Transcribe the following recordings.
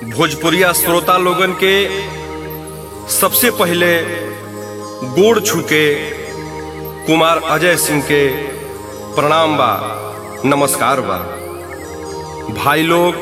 भोजपुरिया श्रोता लोगन के सबसे पहले गोड़ छूके कुमार अजय सिंह के प्रणाम बा नमस्कार बा भाई लोग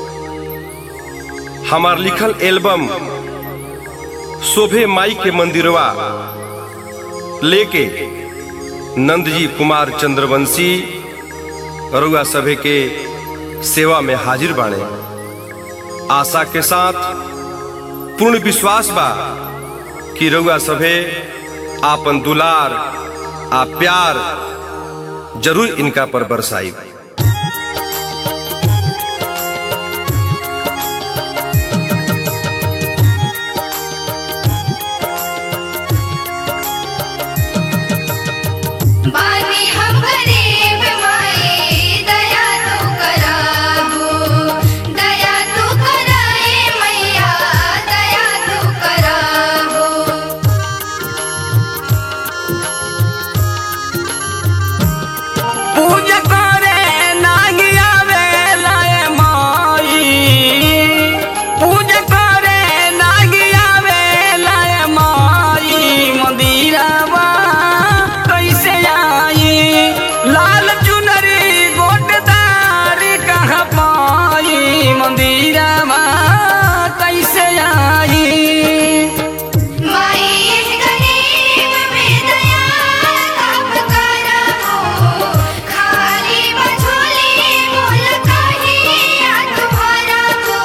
हमार लिखल एल्बम शोभे माई के मंदिरवा लेके नंदजी कुमार चंद्रवंशी रुआ सभे के सेवा में हाजिर बाणे आशा के साथ पूर्ण विश्वास बा कि रउआ सभे आपन दुलार आ प्यार जरूर इनका पर बरसाई बानी हम गरीब माई दया तू कराबो दया तू कराए मैया दया तू कराबो पूजा करे नाही आवेलाय माई पूजा करे नाही आवेलाय माई मंदिरवा कैसे आई लाल चुनरी गोटदार कहाँ पाई मंदिरवा कैसे आई माई इस गरीब में दया कब कराबो खाली मझोली मोल कहीं याद भराबो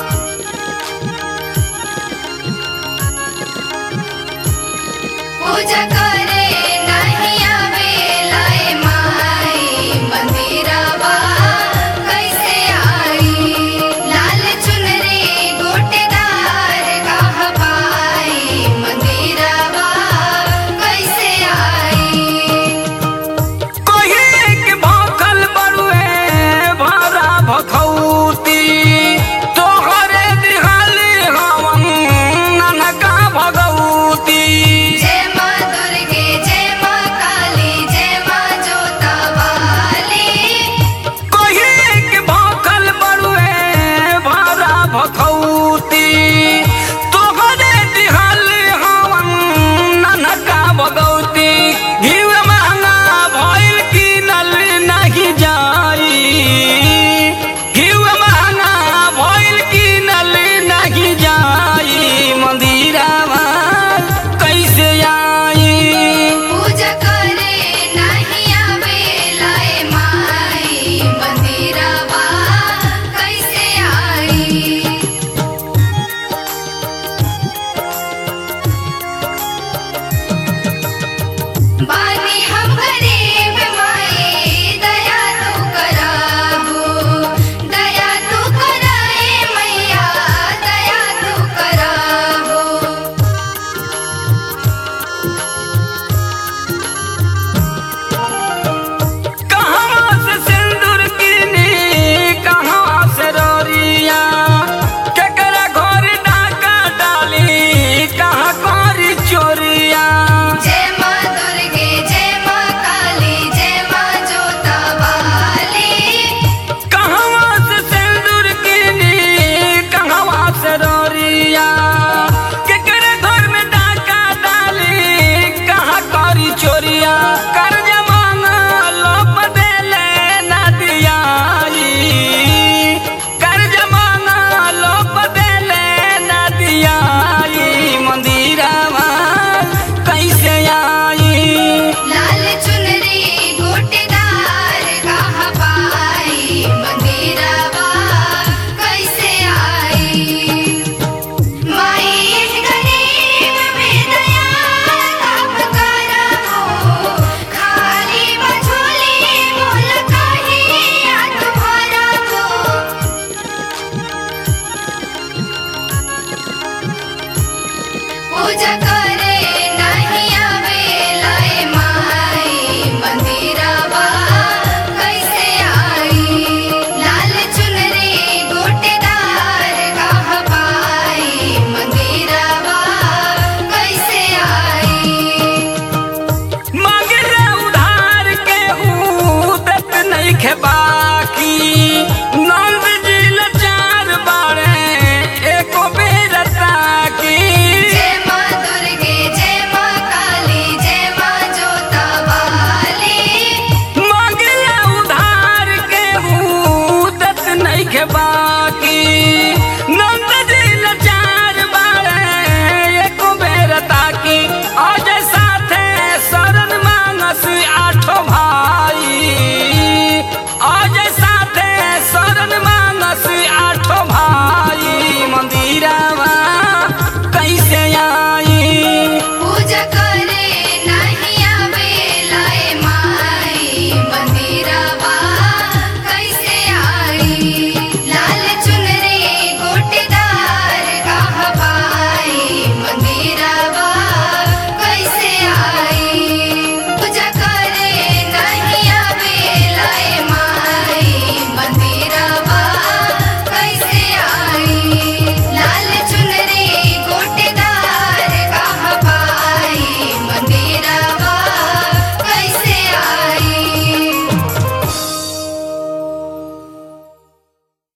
पूजा करे नहीं आवेलाए माई मंदिरवा कैसे आई लाल चुनरी गोटेदार कह पाई मंदिरवा कैसे आई कहे के भखल बरुए भरा भखौती तोहरे दिहाली हवन ननका भगौती जय माँ दुर्गे जय माँ काली जय माँ जोता वाली कहे के भखल बरुए भरा भखौती तोहरे दिहाली हवन ननका भगौती घिउ महंगा भइल किनल नहीं जाई के बा